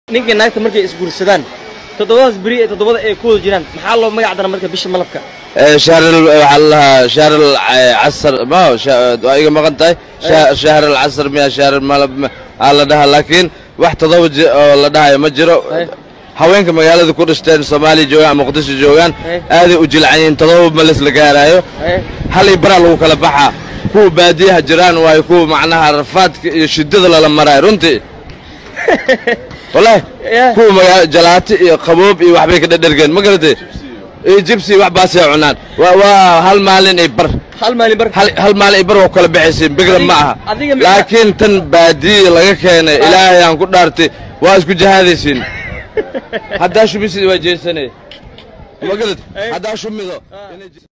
ninkii naagta markay isguursadaan toddobadaas beri ee toddobada ay ku wada jiraan maxaa loo magac dara marka bisha malabka شهر ال- waxaa la dhahaa شهر العسر ma هو شا- waa iga maqan tahay شا- شهر العسر miya شهر malab ma- aa la dhahaa laakiin wax todoba ji- oo la dhahayo ma jiro Eh. haweenka magaalada ku dhashteen soomaaliya joogaan muqdisho joogaan Eh. aaday u jilcan yihiin todoba malis la gaaraayo Eh. halay baraa lagu kala baxaa kuwa baadiyaha jiraan waayo kuwa macnaha rafaadka iyo shidada lala maraayo runtii wallahi Yeah. kuwa magaa jalaati iyo qaboob iyo waxbay ka dhadhergeen ma garatay iyo jibsi wax baasay cunaan waa waa hal maalin ay bar hal maalin bar hal hal maalin ay bar waa kala baxaysiin bigra ma aha adiga ma- laakiin tan baadiya laga keenay ilaahay aan ku dhaartay waa isku jahaadaysiin haddaa shumisi waa jeesanay ma garat haddaa shumido